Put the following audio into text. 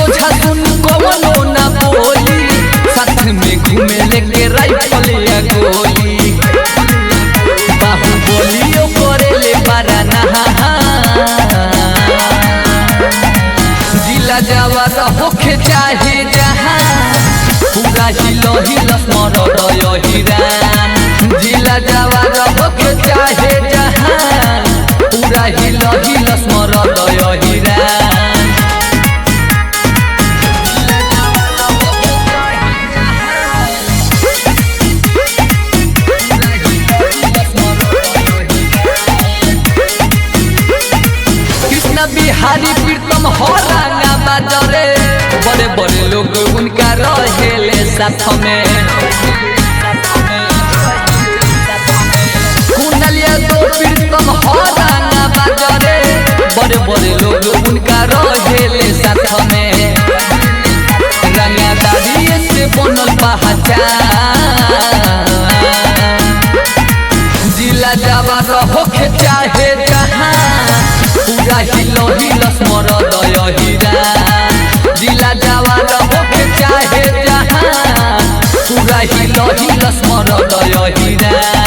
सोझा सुन कवनो ना बोली साथ में घूमे लेके राइफल या गोली बाहुबलियो करेले बारा नहा जिला जवार होखे चाहे जहाँ पूरा हिलो हिलस मरद हिरान जिला जवार होखे चाहे जहाँ पूरा हिलो हिलस मरद हिरान कृष्ण बिहारी प्रीतम हो रंगा बाजरे बड़े बड़े लोग उनका रहेले साथ में कुंडलिया दो प्रीतम हो रंगा बाजरे बड़े बड़े लोग उनका रहेले साथ में रंगादारी से बनल पहचान जिला जवार होखे चाहे जहाँ पूरा हिलो हिलस मरद हिरा जिला जवार होखे चाहे जहाँ पूरा हिलो हिलस मरद हिरा